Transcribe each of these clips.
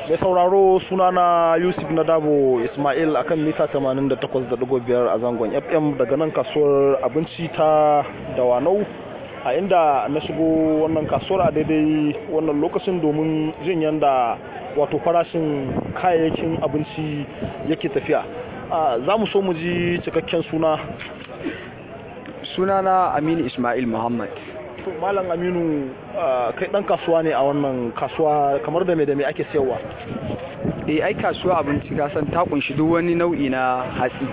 mai sauraro sunana yusuf na dabo ismail akan mita 88.5 a zangon fm daga nan kasuwar abinci ta dawanau a inda na shigo wannan kasuwar a daidai wannan lokacin domin jin yadda wato farashin kayayyakin abinci yake tafiya za mu so mu ji cikakken suna sunana aminu ismail muhammad to malam aminu kai dan kasuwa ne a wannan kasuwa kamar da me da me ake sayarwa eh ai kasuwa abinci ka san ta kunshi duk wani nau'i na hatsi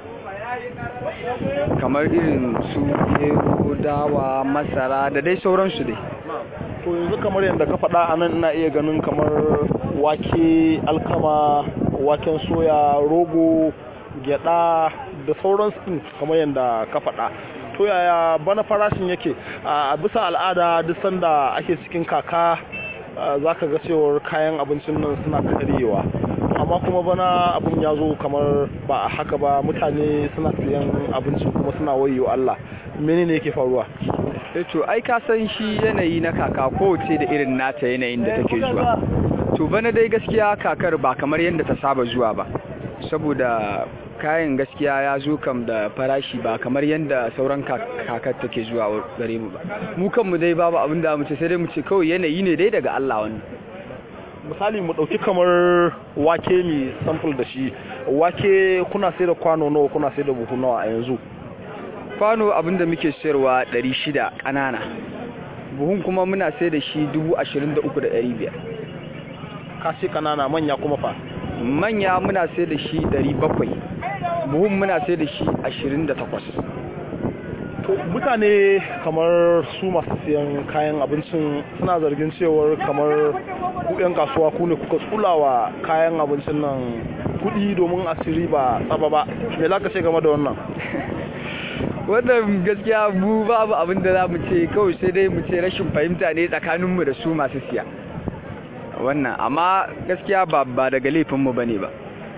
kamar irin su gero dawa masara da dai sauransu dai to yanzu kamar yadda ka faɗa a nan ina iya ganin kamar wake alkama waken soya rogo gyada da sauransu kamar yadda ka faɗa to yaya bana farashin yake a bisa al'ada duk sanda ake cikin kaka za ka ga cewar kayan abincin nan suna karyewa amma kuma bana abin ya zo kamar ba a haka ba mutane suna siyan abinci kuma suna wayo Allah menene yake faruwa to ai ka san shi yanayi na kaka kowace da irin nata yanayin da take zuwa to bana dai gaskiya kakar ba kamar yadda ta saba zuwa ba saboda kayan gaskiya ya zo kam da farashi ba kamar yadda sauran kakar take zuwa gare mu ba mu kanmu dai babu abin da mu ce sai dai mu ce kawai yanayi ne dai daga Allah wannan misali mu dauki kamar wake mi sample da shi wake kuna sai da kwano nawa kuna sai da buhu nawa a yanzu kwano abin da muke sayarwa 600 kanana buhun kuma muna sai da shi 23,500 ka ce kanana manya kuma fa manya muna sai da shi 700 buhun muna sai da shi 28 to mutane kamar su masu siyan kayan abincin suna zargin cewar kamar ku 'yan kasuwa ku ne kuka tsulawa kayan abincin nan kudi domin asiri ba tsaba ba me za ka ce game da wannan wannan gaskiya mu babu abin da za mu ce kawai sai dai mu ce rashin fahimta ne tsakaninmu da su masu siya wannan amma gaskiya ba ba daga laifinmu ba ne ba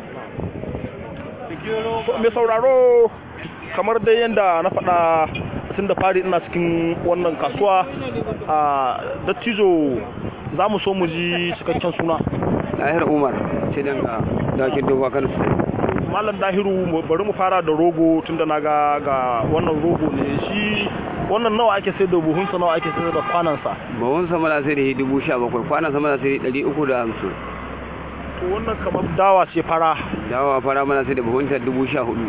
mai sauraro kamar dai yadda na faɗa tun da fari ina cikin wannan kasuwa a dattijo za mu so mu ji cikakken suna ɗahir umar ce don ga dakin dogon kano malam dahiru bari mu fara da rogo tun da na ga ga wannan rogo ne shi wannan nawa ake sai da buhunsa nawa ake sai da kwanansa buhunsa mana sai da dubu sha bakwai kwanansa mana sai da ɗari uku da hamsin to wannan kamar dawa ce fara dawa fara mana sai da buhunta dubu sha hudu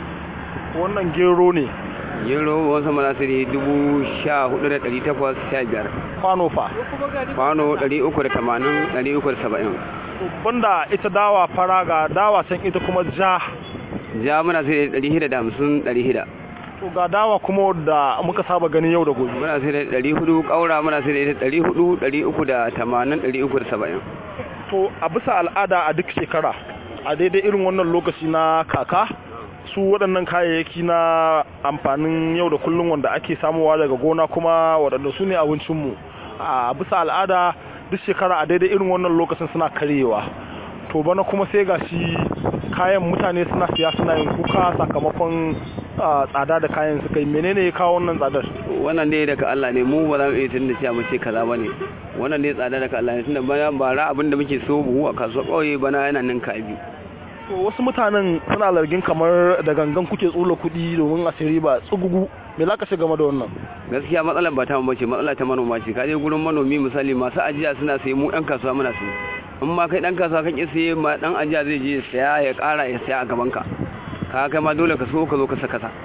wannan gero ne gero buhunsa mana sai da dubu sha hudu da ɗari takwas sha biyar kwano fa kwano ɗari uku da tamanin ɗari uku da saba'in banda ita dawa fara ga dawa can ita kuma ja ja muna sai da ɗari hida da hamsin ɗari hida to ga dawa kuma da muka saba gani yau da gobe muna sai da ɗari hudu ƙaura muna sai da ita ɗari hudu ɗari uku da tamanin ɗari uku da saba'in to a bisa al'ada a duk shekara a daidai irin wannan lokaci na kaka su waɗannan kayayyaki na amfanin yau da kullum wanda ake samuwa daga gona kuma waɗanda su ne abincinmu a bisa al'ada duk shekara a daidai irin wannan lokacin suna karyewa to bana kuma sai ga shi kayan mutane suna siya suna yin kuka sakamakon tsada da kayan suka yi menene ya kawo wannan tsadar wannan dai daga Allah ne mu ba za mu iya tunda cewa mu ce kaza bane wannan dai tsada daga Allah ne tunda bana bara abin da muke so buhu a kasuwa kauye bana yana nan ka biyu to wasu mutanen suna largin kamar da gangan kuke tsula kuɗi domin a siri ba tsugugu me za ka ce game da wannan gaskiya matsalar ba ta mu bace matsala ta manoma ce ka je gurin manomi misali masu ajiya suna sayi mu ɗan kasuwa muna sayi in ma kai ɗan kasuwa kan iya saye ma ɗan ajiya zai je saya ya ƙara ya saya a gaban ka ka kai ma dole ka so ka zo ka saka sa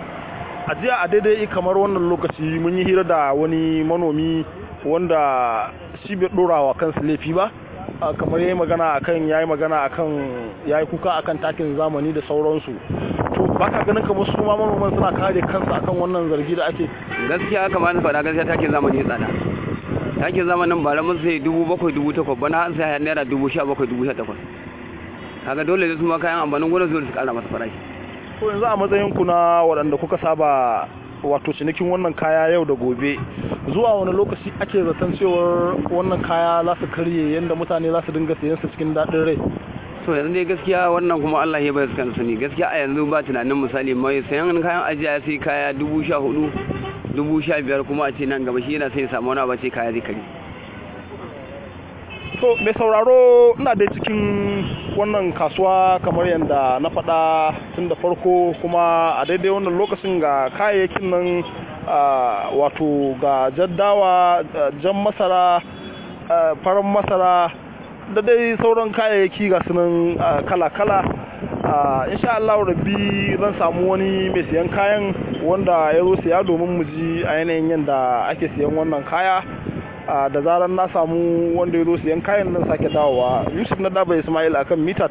a jiya a daidai kamar wannan lokaci mun yi hira da wani manomi wanda shi bai ɗora wa kansa laifi ba kamar yayi magana akan yayi magana akan yayi kuka akan takin zamani da sauransu to baka ganin kamar su ma manoman suna kare kansu akan wannan zargi da ake gaskiya kamar na faɗa gaskiya takin zamani ya tsada takin zamanin bara mun sai dubu bakwai dubu takwas bana an sai naira dubu sha bakwai dubu sha takwas kaga dole da su ma kayan amfanin gona zuwa su kara masa farashi to yanzu a matsayin ku na waɗanda kuka saba wato cinikin wannan kaya yau da gobe zuwa wani lokaci ake zaton cewar wannan kaya za su karye yadda mutane za su dinga siyan su cikin daɗin rai so yanzu dai gaskiya wannan kuma Allah ya bayar kan sani gaskiya a yanzu ba tunanin misali mai sayan kayan ajiya sai kaya dubu sha hudu dubu sha biyar kuma a ce nan gaba shi yana sai samu wani ba ce kaya zai kare to mai sauraro ina dai cikin wannan kasuwa kamar yadda na faɗa tun da farko kuma a daidai wannan lokacin ga kayayyakin nan wato ga jaddawa jan masara farin masara da dai sauran kayayyaki ga sunan kala-kala insha Allah rabbi zan samu wani mai siyan kayan wanda ya zo siya domin mu ji a yanayin yadda ake siyan wannan kaya da zarar na samu wanda ya zo siyan kayan nan sake dawowa yusuf na daba ismail akan mita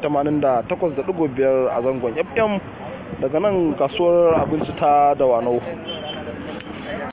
88.5 a zangon fm daga nan kasuwar abinci ta dawanau